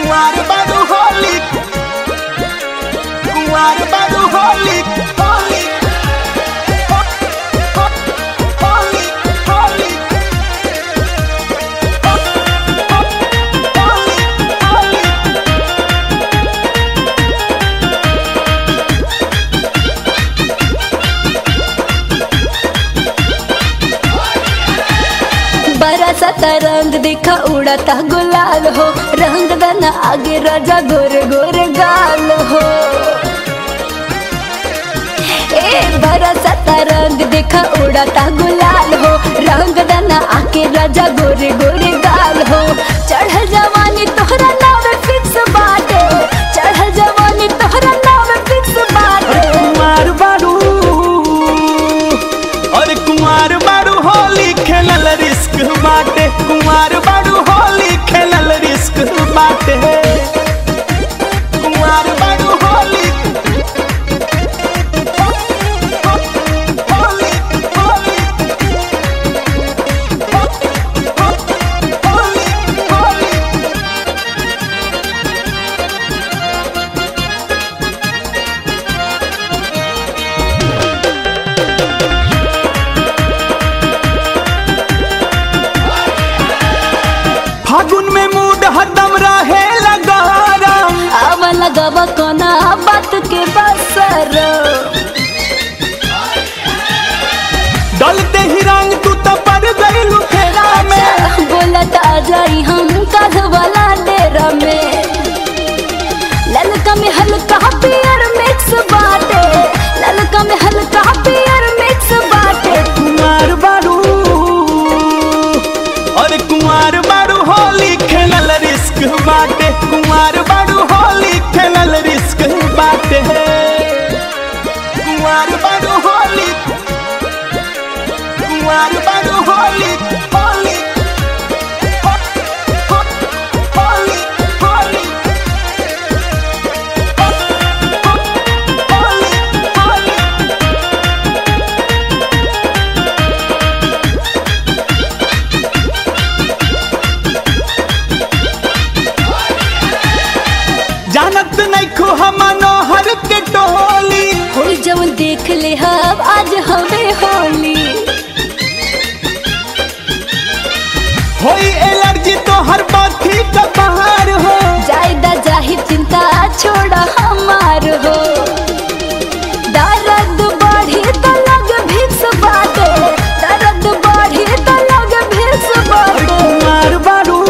कुंवार बारू होली कुंवार बारू होली होली होली होली होली बरसत रंग दिखा उड़ता गुलाल हो रंग दना आगे राजा गोरे गोरे गाल हो ए बरसत रंग दिखा उड़ता गुलाल हो रंग दना आगे राजा गोरे गोरे गाल हो चढ़ जवानी तोहरा नाव फिक्स बाटे चढ़ जवानी तोहरा नाव फिक्स बाटे कुमार बारू और कुमार बारू होली खेलल रिस्क बाटे कुमार बारू होली खेलल रिस्क बाटे कुमार बारू होली होली होली होली होली फागुन में मूड हदम रहे लगारा अब लगवा कोना बात के बसर डलते ही रंग तू तो पड़ गई फेरा में बोलत आ जाई हम कध वाला डेरा में ललका में हल्का पियर मिक्स बाटे ललका में हल्का पियर मिक्स बाटे कुमार बारू और कुमार बारू होली खेलल रिस्क बाटे कुमार बारू होली खेलल रिस्क बाटे कुमार बारू होली कुमार बारू होली होली हो- हो- होली होली हो- होली होली जानत नहीं खो हम मनोहर के टोली होई जवन देख ले हम आज हमें होली होई एलर्जी तो हर बाथी का बाहर हो जायदा जाहि चिंता छोड़ा हमार हो दर्द बढ़ी तो लग भिक्स बाटे दर्द बढ़ी तो लग भिक्स और बाटे कुमार बारू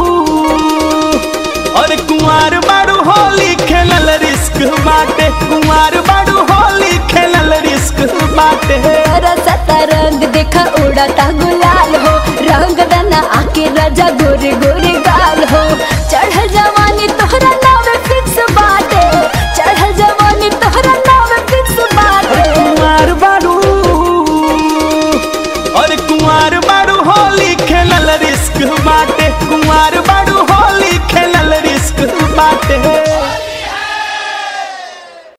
और कुमार बारू होली खेलल रिस्क बाटे कुमार बारू होली खेलल रिस्क बाटे बरसत रंग देखा उड़ता